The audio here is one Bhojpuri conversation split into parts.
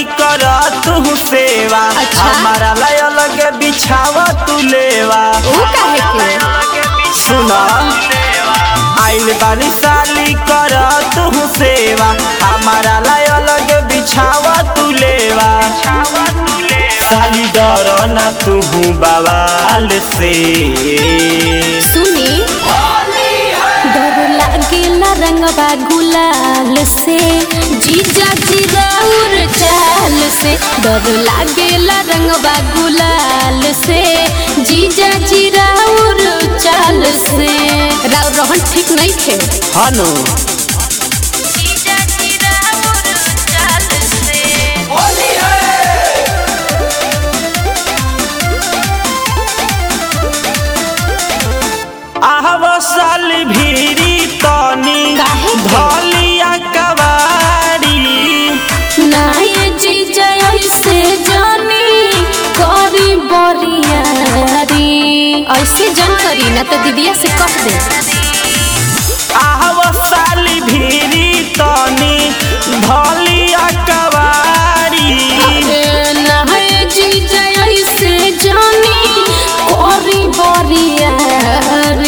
कर तू सेवा अच्छा। हमारा लय अलग बिछावा तू लेवा ऊ काहे के सुना आइल बानी साली कर तू सेवा हमारा लय अलग बिछावा तू लेवा साली डर ना तू बवाल से सुनी डर लागेला रंगवा गुलाल से जीजा जिराउर चाल से डर लागेला रंगवा गुलाल से जीजा जिराउर चाल से राव रहन ठीक नहीं थे हनु जीजा जिराउर चाल से आहव साली भीरी तनी काहे के? धलिया कवारी नाये जीजा ऐसे जानी करी बरियारी ऐसे जन करी ना तो दीदिया से कह दे आहव साली भीरी तनी धलिया कवारी नाये जीजा ऐसे जानी करी बरियारी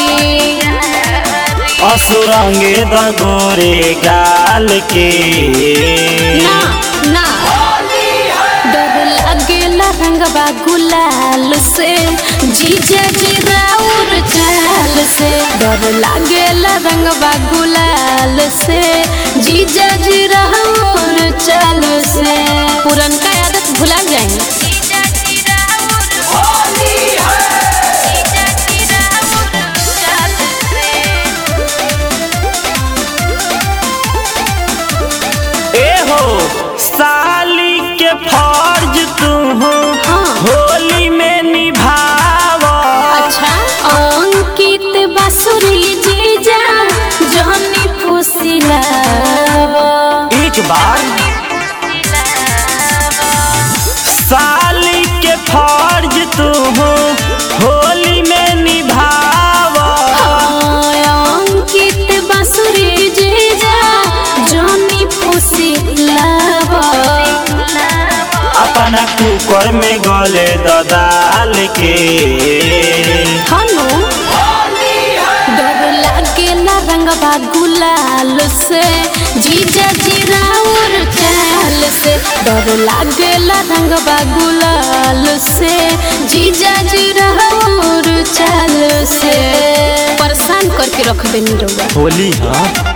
असुरंगे दगोरे गाल के ना ना डर लागेला रंगवा गुलाल से जीजा जिराउर चाल से डर लागेला रंगवा गुलाल से जीजा जिराउर चाल से पुरनका आदत भुला जाए ए हो साली के फर्ज तू हाँ। होली में निभावा अच्छा अंकित बासुरी जीजा जहनी फुसिलावा एक बार साली के फर्ज तू होली में निभावा अंकित बासुरी जीजा जहनी फुसिलावा अपना कुकर में गले ददाल के हनु डर लागेला रंगवा गुलाल से जीजा जिराउर चाल से डर लागेला रंगवा गुलाल से जीजा जिराउर चाल से परेशान करके रख देनी रउआ होली हाँ